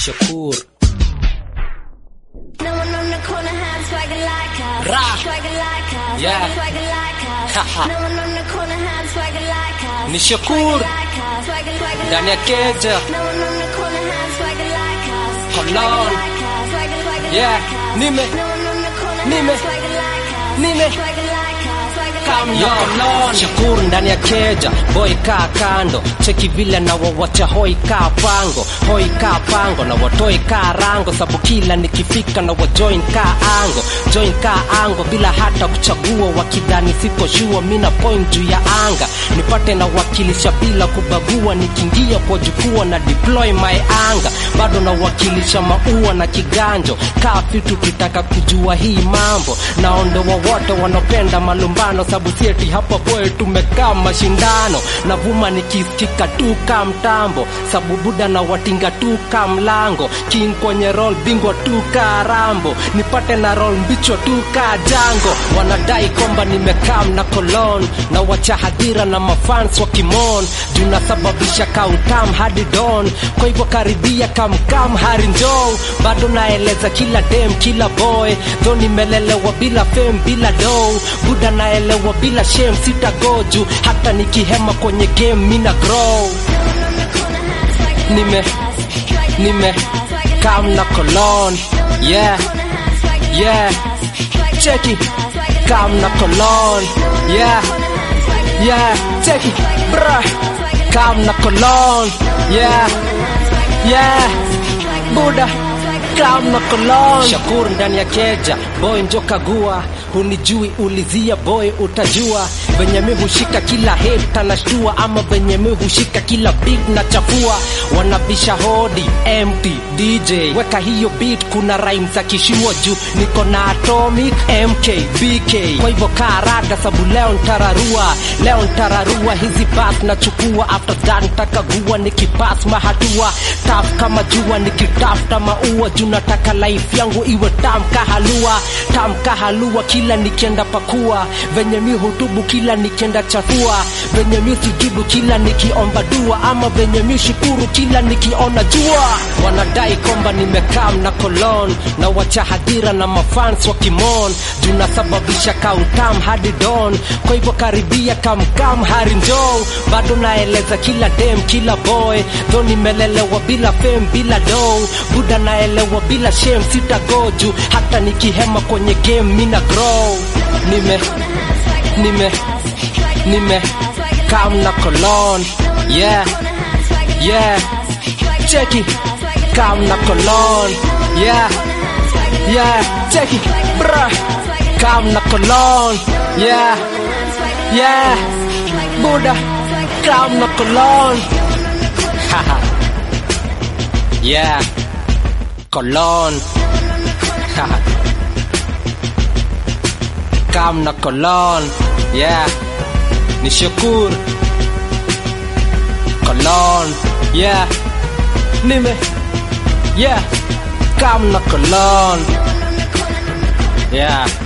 Shakur No one on the corner had swagger like us. Ra. Swagger like us. Yeah. Swagger like us. Haha. no one on the corner had swagger like us. Ni Shakur. Swagger like us. Swagger, swagger ndani ya like us. keja No one on the corner had swagger like us. Cologne. Swagger like us. Swagger, swagger Yeah. like us. Nime. No one on the corner Nime. had swagger like us. Nime. Swagger like us. Swagger, Come swagger yo, like us. Shakur ndani ya keja, boy kaa kando, cheki vile na wawacha hoi kaa pango, hoi kaa pango na watoi kaa rango, sabu kila nikifika na wajoin kaa ango, join kaa ango bila hata kuchagua, wakidhani siko shua, mina point juu ya anga, nipate na wakilisha bila kubagua, nikiingia kwa jukwaa na deploy my anga, bado na wakilisha maua na kiganjo, kaa vitu kitaka kujua hii mambo, naondoa wote wanopenda malumbano, sabu sieti hapa boy tumekaa mashindano, navuma nikisikika tu ka mtambo, sabu buda na watinga tu ka mlango, king kwenye roll bingwa tu ka rambo, nipate na roll mbichwa tu ka jango, wanadai kwamba nimekam na kolon, na wacha hadhira na mafans wa kimon, juu nasababisha kautam hadi don, kwa hivyo karibia kamkam hari njoo, bado naeleza kila dem kila boy, tho nimelelewa bila fame bila dough, buda naelewa bila shame sitagoju, hata nikihema kwenye game mina grow nime nime kam na kolon yeah yeah cheki kam na kolon yeah yeah cheki bra kam na kolon yeah yeah buda kam na kolon shakur ndani ya keja boy njo kagua hunijui ulizia boy utajua venye mi hushika kila hit anashtua ama venye mi hushika kila beat na chafua wanabisha hodi empty dj weka hiyo beat kuna rhyme za kishua juu niko na atomic mk bk kwa hivyo kaa rada sabu leo ntararua leo ntararua hizi bas nachukua after that ntakagua nikipas mahatua taf kama jua nikitafuta maua juu nataka life yangu iwe tam kahalua tam kahalua kila nikienda pakua venye mi hutubu kila nikienda chafua venye mi sujudu kila nikiomba dua ama venye mi shukuru kila nikiona jua wanadai kwamba nimekam na kolon na wacha hadhira na mafans wa kimon juu nasababisha kautam hadi don kwa hivyo karibia kamkam hari njoo bado naeleza kila dem kila boy tho nimelelewa bila fame bila dough buda naelewa bila shame sitagoju hata nikihema kwenye game mina grow nime nime nime kam na kolon yeah yeah cheki kam na kolon yeah yeah cheki bra kam na kolon yeah yeah buda kam na kolon haha yeah kolon haha kam na kolon yeah ni shakur kolon yeah nime yeah kam na kolon yeah